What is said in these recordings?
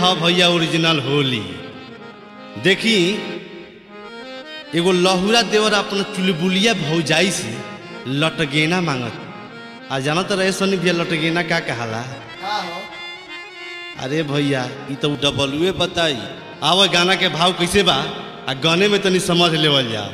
ह भैया ओरिजिनल होली देखी एगो लहुरा देवर अपन चुलबुलिया भौजाई से लटगेना मांगत आ जाना तो रहे सोनी भैया लटगेना का कहाला अरे भैया ई तो डबलुए बताई आवा गाना के भाव कैसे बा आ गाने में तनी समझ लेवल जाओ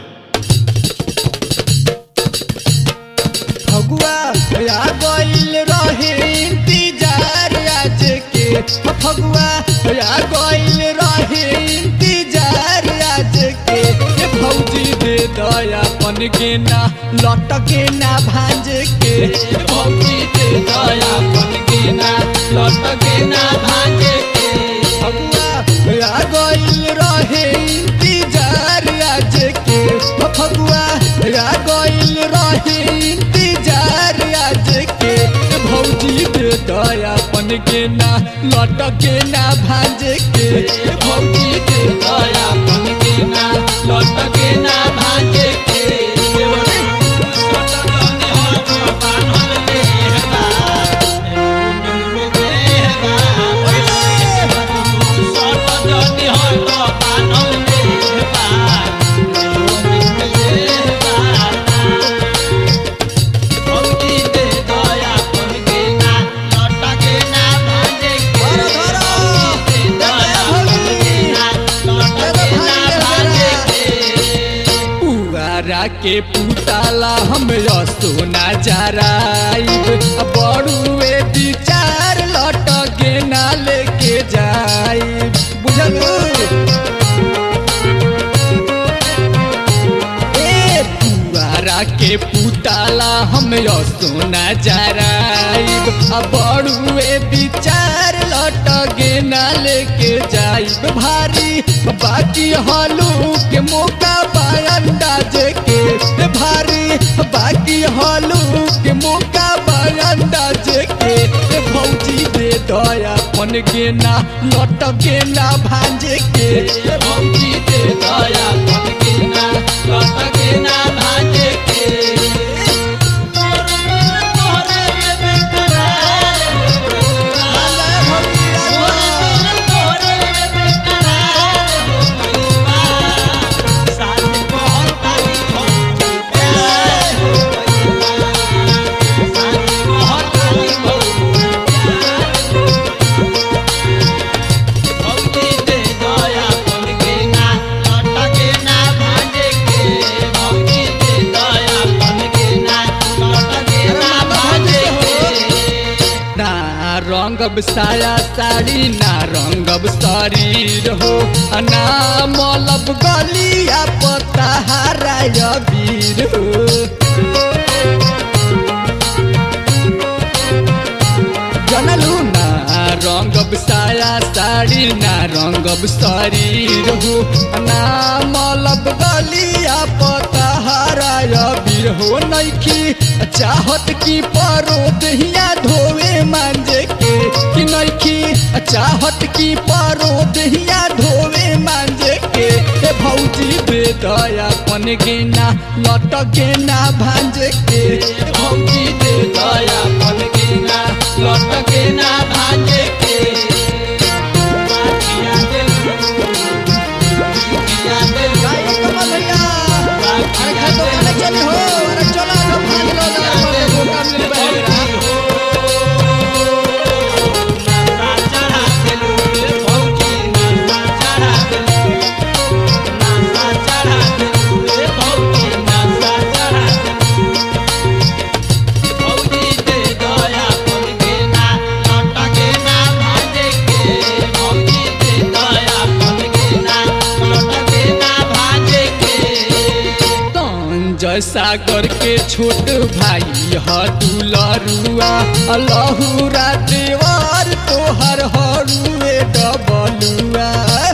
फगुआ आ गइल रहे इंतजार आज के फगुआ आ गइल रहे इंतजार आज के ए भौजी दे दया पन के ना लट के ना भांज के ए भौजी दे दया पन के ना लट के ना भांज के फगुआ आ गइल रहे इंतजार आज के फगुआ आ गइल रहे इंतजार आज के भौजी दे दयापन के ना लट के ना भांज के भौजी दे दयापन के ना लट के ना भांज के पुआरा के पुताला हम सोना जराइब बड़ुए विचार लट के ना लेके जाइब बुझल ए पुआरा के पुताला हम सोना जराइब बड़ुए विचार लट के ना लेके जाइब भारी बाकी हलू के मौका अंदाज के भारी बाकी हलू के मौका अंदाज के भौजी दे दया पन के ना लट के ना भांज के भौजी दे दया पन के ना लट के ना भांज के ना रंगब साया साड़ी ना रंगब शरीर हो आ ना मलब गलिया पता हराय वीर हो जनलू ना रंगब साया साड़ी ना रंगब शरीर हो आ ना मलब गलिया पता हराय वीर हो नइखी चाहत की परो दहिया धोवे मांजे के कि नइखी चाहत की परो दहिया धोवे मांजे के ए भौजी दे दया पन के ना लट के ना भांजे के ए भौजी दे दया पन के ना लट के ना भांजे के अरे खातो खाने चली हो अरे चला लो भाग लो ना मौका मिल बहेरा जय सागर के छोट भाई ह दुलरुआ लहुरा देवर तोहर हरुए डबलुआ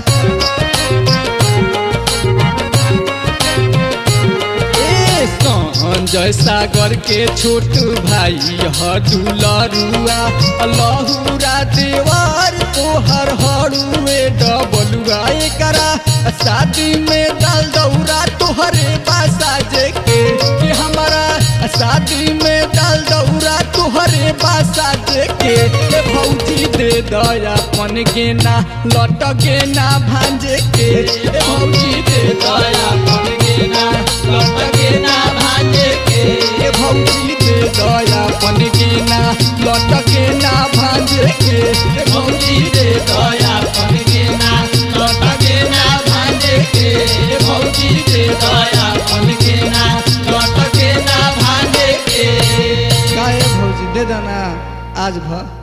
ए संजय सागर के छोट भाई ह दुलरुआ लहुरा देवर तोहर हरुए डबलुआ एकरा शादी में डाल दौरा तोहरे बासा जे के कि हमारा शादी में डाल दौरा तोहरे बासा जे के ए भौजी दे दया पन गेना लट गेना भांजे के ए भौजी दे दया पन गेना लट गेना भांजे के ए भौजी दे दया पन गेना लट गेना भांजे के ए भौजी दे दया पन गेना लट गेना भांजे के ए भौजी दे दया पन गेना लट गेना भांजे के काहे भौजी दे देना आज भर